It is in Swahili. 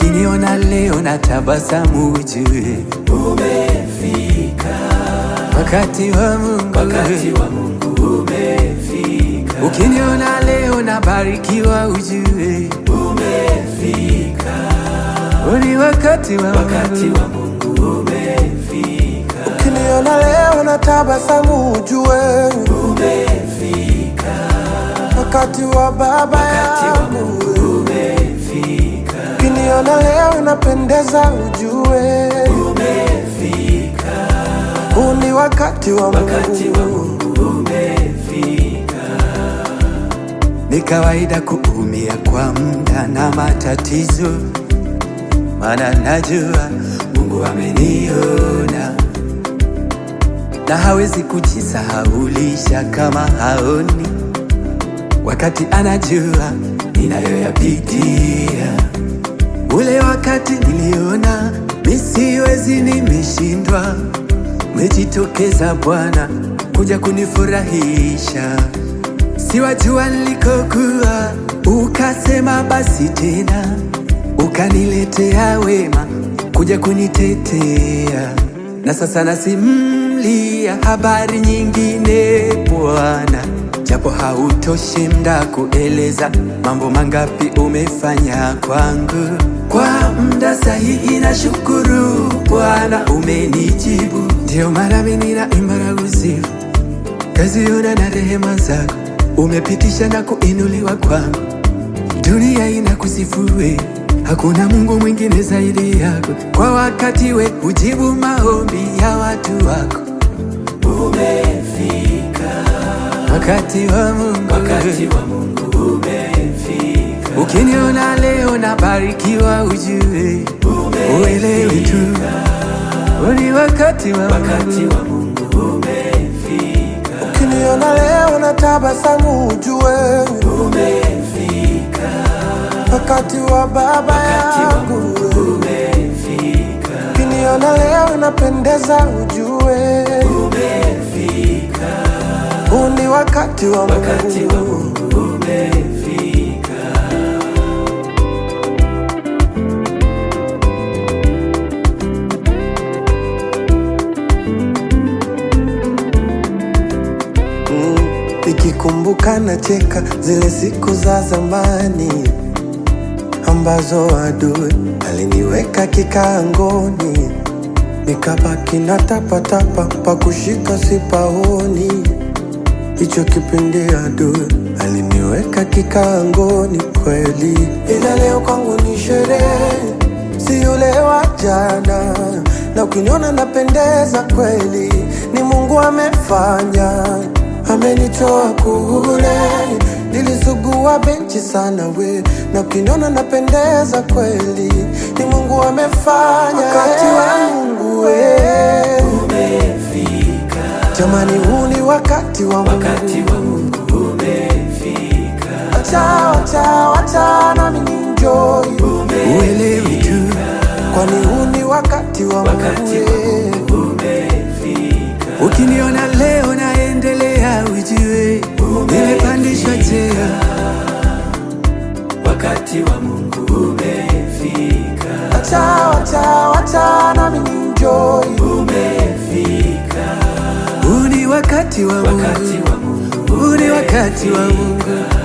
Ukiniona leo na tabasamu ujue umefika, wakati wa Mungu. wakati wa Mungu umefika, Ukiniona leo na barikiwa ujue umefika, ni wakati wa wakati Mungu. wa Mungu umefika, Ukiniona leo na tabasamu ujue umefika, wakati wa baba wakati wa yangu. Mungu umefika, Ukiniona leo napendeza ujue umefika, huu ni wakati wa wakati wa Mungu. Mungu umefika, Ni kawaida kuumia kwa muda na matatizo, maana najua Mungu ameniona na hawezi kujisahaulisha kama haoni, wakati anajua ninayoyapitia. Ule wakati niliona misiwezi, nimeshindwa, umejitokeza Bwana kuja kunifurahisha siwajua nilikokuwa, ukasema basi tena, ukaniletea wema kuja kunitetea, na sasa nasimlia habari nyingine Bwana, japo hautoshi mda kueleza mambo mangapi umefanya kwangu. Kwa mda sahihi na shukuru Bwana, umenijibu, ndio mara mimi ninaimba na kusifu kaziona na rehema zako umepitisha na kuinuliwa kwangu, dunia inakusifue, hakuna Mungu mwingine zaidi yako. Kwa wakati we hujibu maombi ya watu wako, umefika, wakati wa Mungu. wakati wa Mungu umefika, Ukiniona leo nabarikiwa, ujue uelewe tu ni wakati wa wakati Mungu. wa Mungu umefika, Ukiniona leo na tabasamu ujue umefika, wakati wa baba wakati wa yangu. Mungu umefika, Ukiniona leo napendeza ujue umefika, huu ni wakati wa wakati wa Mungu. Mungu umefika, Mm, Nikikumbuka nacheka zile siku za zamani ambazo adui aliniweka kikangoni, nikabaki na tapatapa pa kushika sipaoni. Hicho kipindi adui aliniweka kikangoni kweli, ila leo kwangu ni sherehe, si yule wa jana, na ukiniona napendeza kweli, ni Mungu amefanya, amenitoa kule nilisugua benchi sana we, na ukiniona napendeza kweli, ni Mungu amefanya, wakati wa Mungu we. umefika, Jamani, huu ni wakati wa Mungu. wakati wa Mungu umefika, Wacha, wacha, wacha nami ninjoy, Uelewe tu kwani huu ni wakati wa wakati Mungu. wa eh. Mungu umefika, Ukiniona leo naendelea, ujue nimepandishwa cheo. wakati wa Mungu umefika, Wacha, wacha, wacha nami ninjoy, umefika, Huu ni wakati wa wakati Mungu, wa Mungu huu ni wakati wa Mungu.